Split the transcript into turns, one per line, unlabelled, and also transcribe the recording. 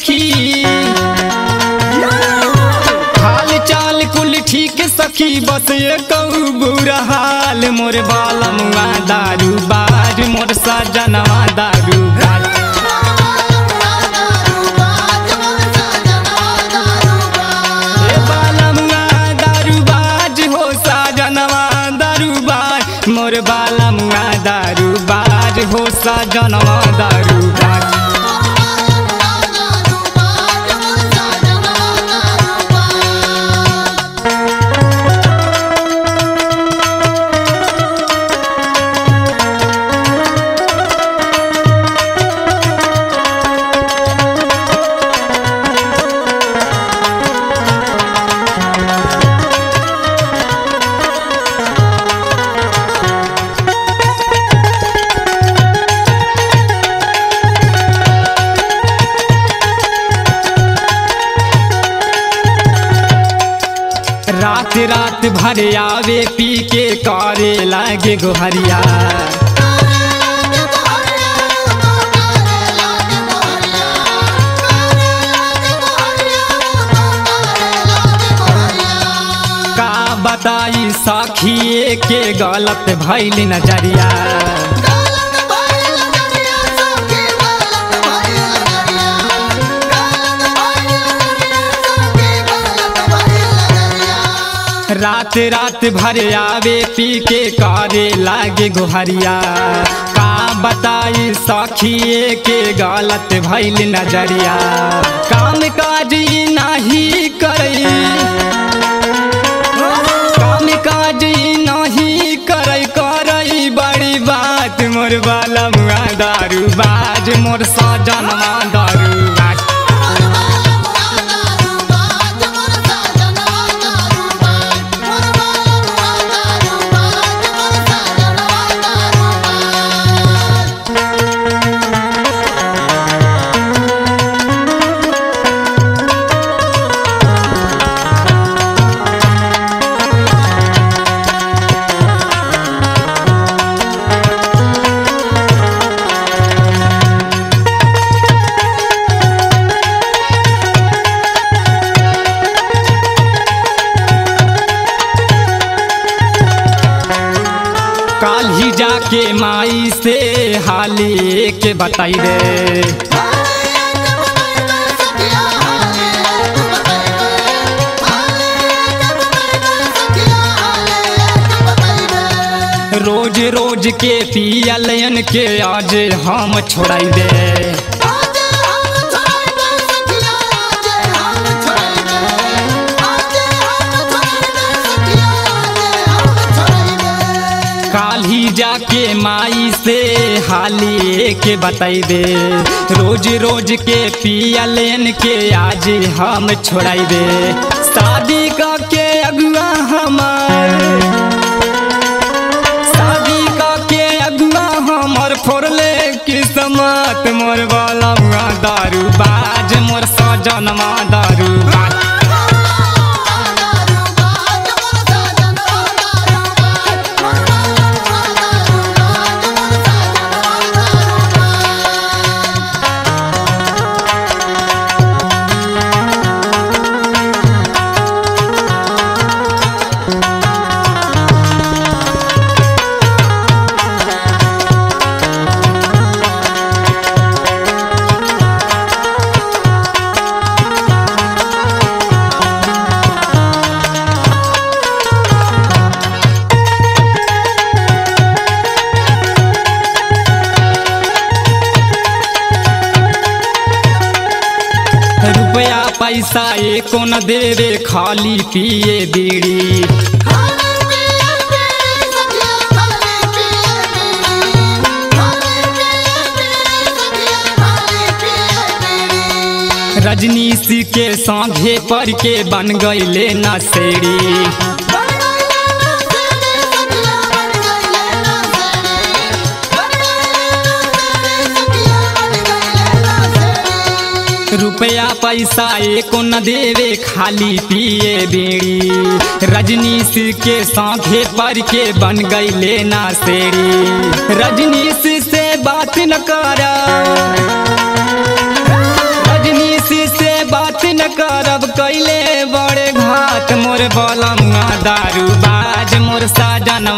सखी हाल चाल कुल ठीक सखी बस ये कहू बुरा हाल मोर बालमुआ दारू बाज मोर सजनवा दारू बाज ए बालमुआ दारू बाज हो सजनवा दारू बाज मोर बालमुआ दारू बाज हो सजनवा दारू बाज रात रात भर आवे पी के करे लागे गोहरिया का बताई सखिए के गलत भैल नजरिया रात रात भर आवे पी के करे लागे गोहरिया का बताई सखिए के गलत भैल नजरिया काम काज ई नाही करई काम काज ई नाही करई करई बड़ी बात मोर बाला मुआ दारू बाज मोर सजनवा दारू बाज काल ही जाके माई से हाली के बताई रे रोज रोज के पियलयन के आज हम छोड़ाई दे काल ही जाके माई से हाली के बताई दे रोज रोज के पियलेन के आज हम छोड़ाई दे शादी का के अगुआ हमार शादी का के अगुआ हमर फोड़ले किस्मत मोर वाला हुआ दारू बाज मोर सजनवा दारू बाज रुपया पैसा एको न देवे खाली पिए बीड़ी रजनीश के सांघे पर के बन गईले नसेड़ी रुपया पैसा एको न देवे खाली पिए बीड़ी रजनीश के सांघे पर के बन गईले नासेड़ी रजनीश से बात न करा रजनीश यादव कैले बड़े घात मोर बलमुआ दारू बाज मोर साजनवा